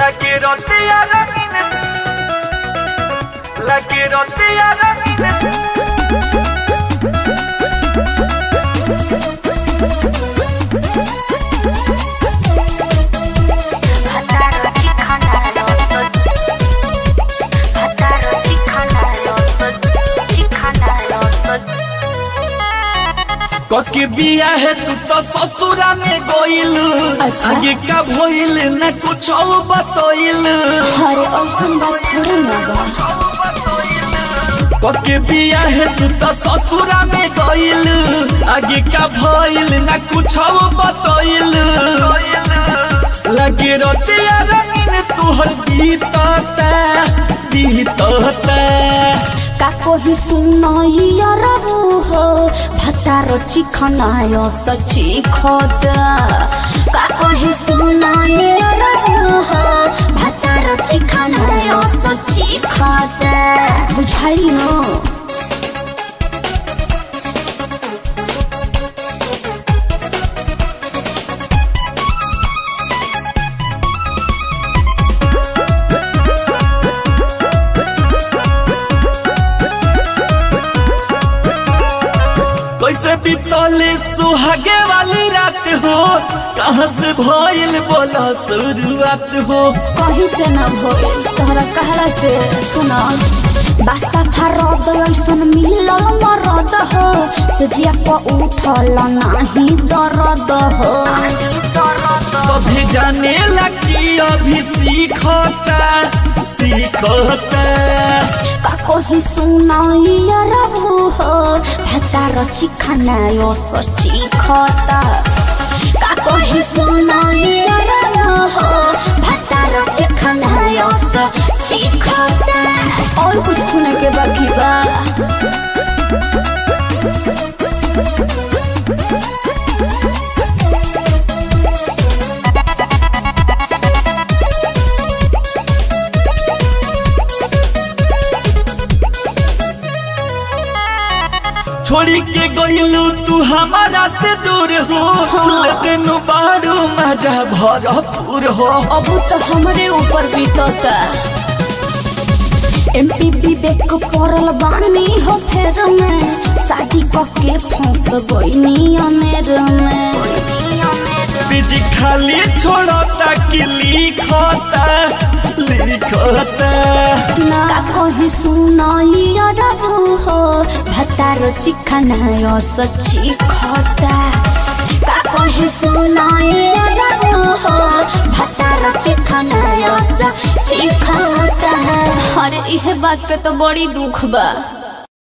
La quiero tía Rosina. La quiero tía Rosina. Hataro chikana losot Hataro chikana losot Chikana losot कके बिया है तू तो ससुरा में गोइल अच्छा। आगे का भइल न कुछ बतइल अरे ऐसन बात थोड़ी ना बा कके बिया है तू तो ससुरा में गोइल आगे का भइल न कुछ बतइल लगे रोतिया रंगीन तुहर बीतता बीतता का कोही सुनैया रबु हो भतारो चिखनाय सची खद का कोही सुनैया रबु हो भतारो चिखनाय सची खद बुझाइल न कैसे बीतले सुहागे वाली रात हो कहाँ से भइल बोला शुरुआत हो कहीं से न भइल तोहरा कहला से सुना बास्ता फरद ऐसन मिलल मरद हो सजिया प उठल नाही दर्द हो सभी जाने लगी अभी सीखता सीखता का कोही सुनाइया रबु हो भतार चिखाना यो सची खता का कोही सुनाइया रबु हो भतार चिखाना यो सची खता और कुछ सुने के बाकी बा छोड़ी के गइलू तू हमारा से दूर हो लेकिन बारू मजा भरपूर हो अब तो हमरे ऊपर बीतता एमपी विवेक पड़ल बानी हो फेर में शादी कके फंस गईनी अनेर में बीज खाली छोड़ता कि लिखता लिखता का कहीं सुनाइया रबू हो भतारो चिखना सची खता का कहीं सुनाइया रबू हो भतारो चिखना सची खता अरे इहे बात के तो बड़ी दुख बा